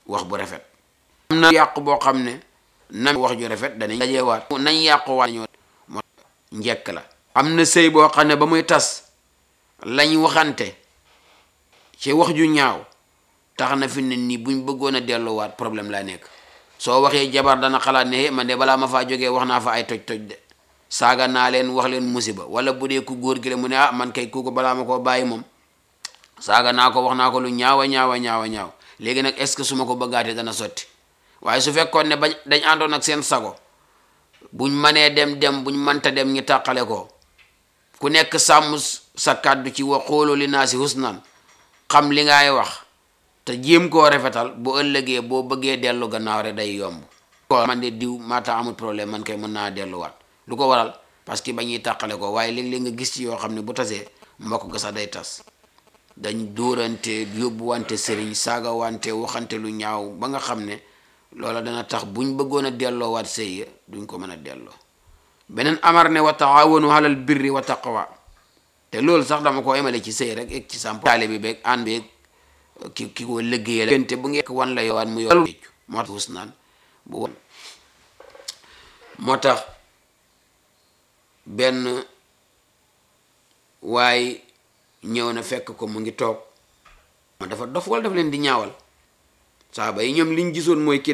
wax bu rafet am na yàqu boo xam ne na wax ju rafet danañ dajeewaat nañ yàquwaat ñoo moo njekk la am na sëy boo xam ne ba muy tas lañ waxante ci wax ju ñaaw tax na fi ne nii buñ bëggoon a delluwaat problème laa nekk soo waxee jabar dana xalaat ne man de balaa ma faa jógee wax naa fa ay toj-toj de saaga naa leen wax leen musiba wala bu dee ku góor gi la mu ne ah man kay kooku balaa ma koo bàyyi moom saaga naa ko wax naa ko lu ñaawa ñaawa ñaawa ñaaw léegi nag est ce que su ma ko bëggaatee dana sotti waaye su fekkoon ne bañ dañ àndoon ak seen sago buñ manee dem dem buñ mënta dem ñu tàqale ko ku nekk sàmm sa kàddu ci wa xoolu li naa si husnan xam li ngay wax te jéem koo rafetal bu ëllëgee boo bëggee dellu gannaaw rek day yomb ko man de diw maata amul problème man kay mën naa delluwaat lu ko waral parce que ba ñuy tàqale ko waaye léeg-léeg nga gis ci yoo xam ne bu tasee mbokk ga sax day tas dañ dóorante yóbbu wante sëriñ saaga wante waxante lu ñaaw ba nga xam ne loola dana tax buñ bëggoon a delloowaat sëy ya duñ ko mën a delloo beneen amar ne wa taawanu alal birri wa taqwa te loolu sax dama ko emale ci sëy rek ek ci samp taale bi beeg an beeg ki ki ko liggéeyal gënte bu ngeen wan la yowaat mu yow moo tax hus naan bu moo tax benn waay ñëw na fekk ko mu ngi toog dafa dof wala daf leen di ñaawal saaba yi ñoom liñ gisoon mooy ki